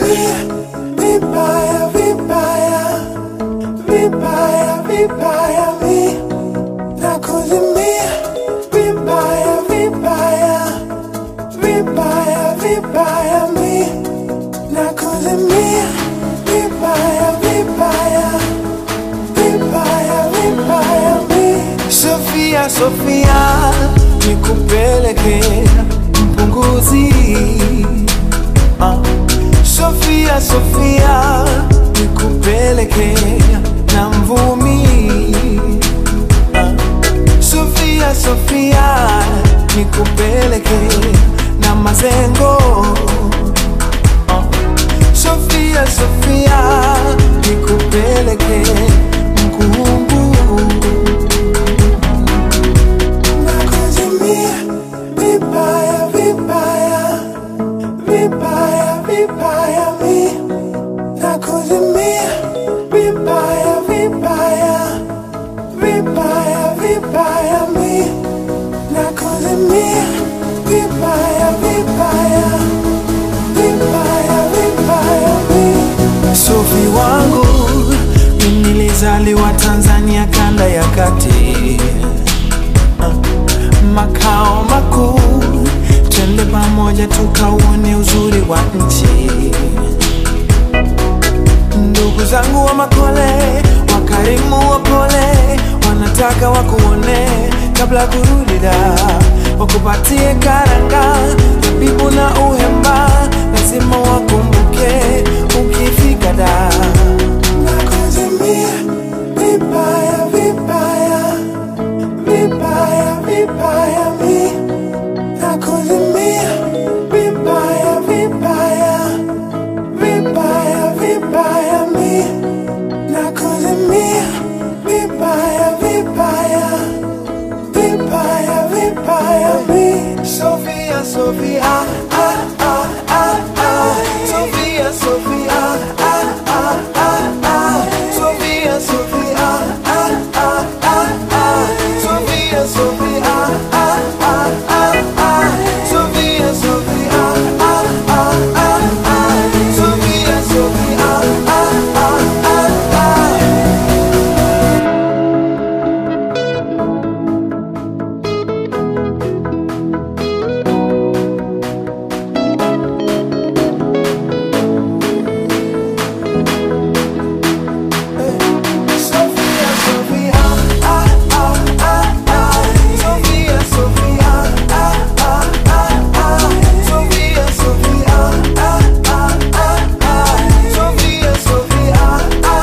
Nakuzimia vibaya vibaya vibaya vibaya mi nakuzimia vibaya vibaya vibaya vibaya mi nakuzimia vibaya vibaya vibaya vibaya mi Sofia Sofia nikupeleke mpunguzi Ah. Sofia Sofia nikupeleke na mvumi Ah. Sofia Sofia nikupeleke na mazengo Ah. Sofia Sofia nikupeleke mkungu nakuzimia vibaya vibaya vibaya vibaya mi nakuzimia vibaya vibaya vibaya vibaya mi nakuzimia vibaya vibaya vibaya vibaya mi Sofi wangu mimi nilizaliwa Tanzania kanda ya kati makao makuu, twende pamoja tukauone uzuri wa nchi. Ndugu zangu wa Makole, wakarimu wapole, wanataka wakuone kabla ya kurudi da, wakupatie karanga, zabibu na uhemba, lazima wakumbuke ukifika da. Nakuzimia vibaya vibaya vibaya vibaya mi nakuzimia vibaya vibaya vibaya vibaya mi nakuzimia vibaya vibaya vibaya vibaya mi Sofia Sofia ah,